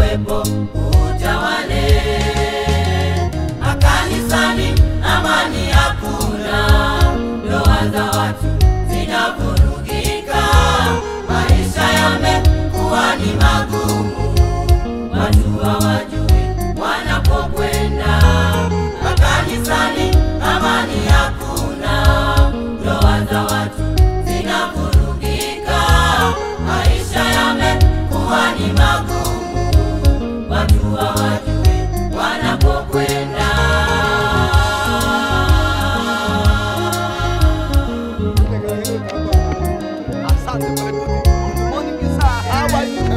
uwepo utawale. Makanisani amani hakuna, ndoa za watu zinavurugika, maisha yamekuwa ni magumu, watu hawajui wanapokwenda. Makanisani amani hakuna, ndoa za watu zinavurugika, maisha yamekuwa ni magumu, watu hawajui wanapokwenda. Asante kwa ripoti. Good morning, sir. How are you?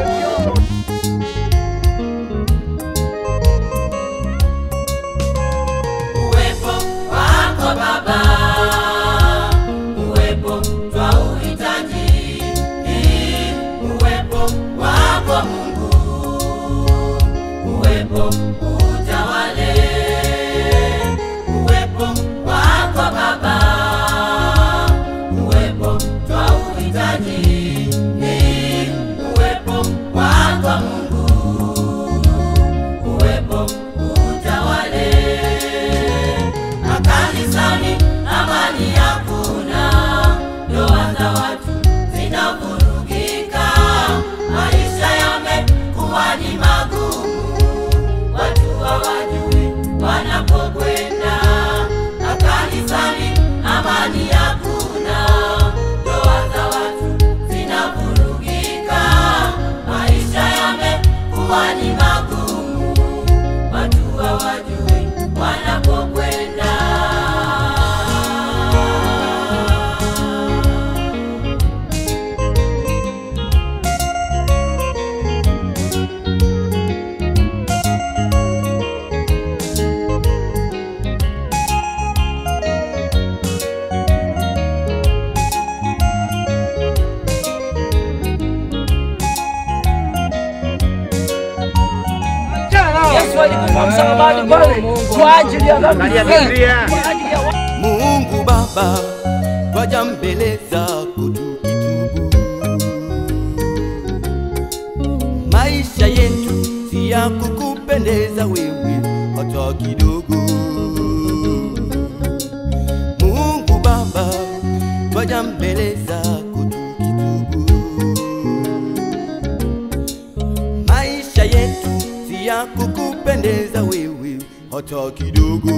Uwepo wako Baba, uwepo twauhitaji. Uwepo wako Mungu, uwepo utawale. Uwepo wako Baba, uwepo twauhitaji. Uwepo wako Mungu, uwepo utawale. Makanisani amani hakuna, ndoa za watu zinavurugika, maisha yamekuwa ni magumu, watu hawajui wanapokwenda. Makanisani amani hakuna, ndoa za watu zinavurugika, maisha yamekuwa ni magumu, watu hawajui wanapokwenda. Yesu alikufa msalabani pale kwa ajili ya dhambi zetu. Kwa ajili ya Mungu Baba, twaja mbele zako tukitubu. Maisha yetu si ya kukupendeza wewe hata kidogo. Mungu Baba, twaja mbele zako tukitubu. Maisha yetu si ya kukupendeza wewe hata kidogo.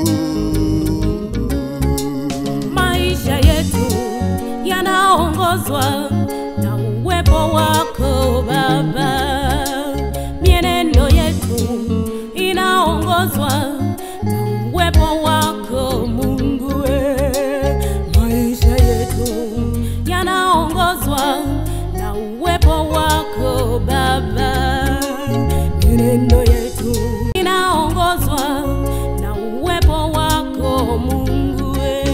maisha yetu yanaongozwa na uwepo wako Baba. Mienendo yetu inaongozwa na uwepo wako Mungu. we. Maisha yetu yanaongozwa na uwepo wako Baba. Mienendo yetu inaongozwa na uwepo wako Mungu. we.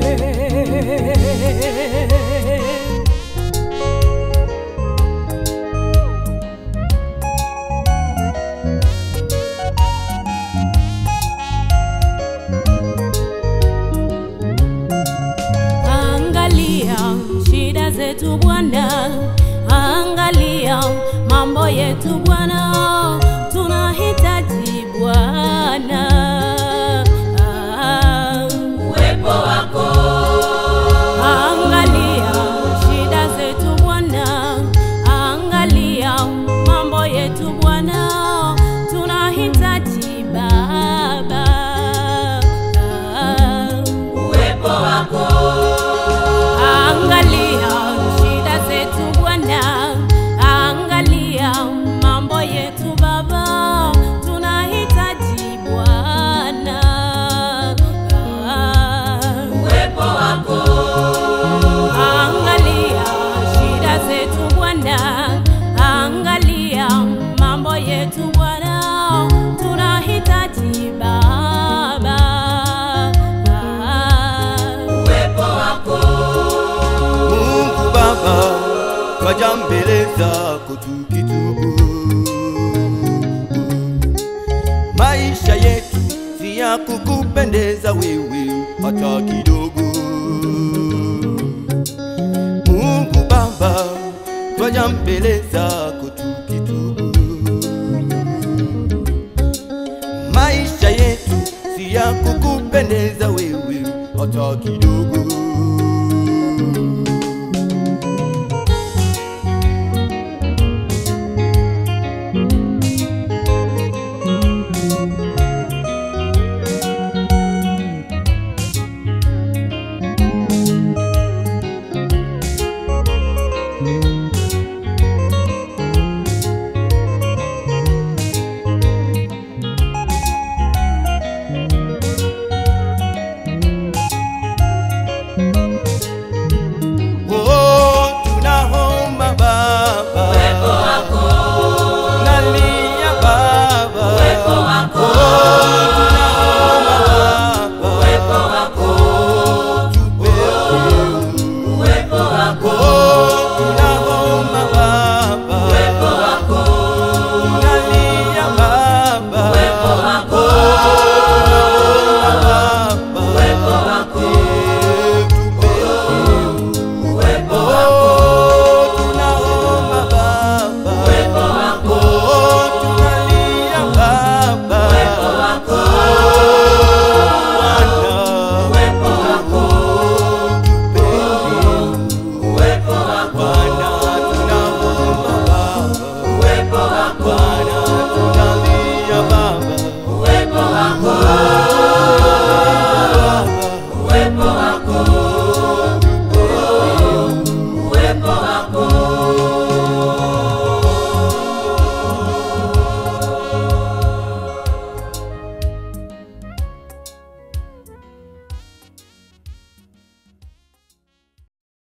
Angalia shida zetu Bwana, angalia mambo yetu Bwana, tunahitaji Bwana. Ah, Uwepo wako Angalia shida zetu Bwana, angalia mambo yetu Bwana, tunahitaji Baba. Ah, uwepo wako Angalia shida zetu Bwana, angalia mambo yetu Baba, tunahitaji Bwana. uwepo wako Angalia shida zetu Bwana, angalia mambo yetu Bwana, tunahitaji Baba. uwepo wako Mungu Baba, twaja mbele zako tukitubu. Maisha yetu si ya kukupendeza wewe hata kidogo. Mungu Baba, twaja mbele zako tukitubu. hata kidogo.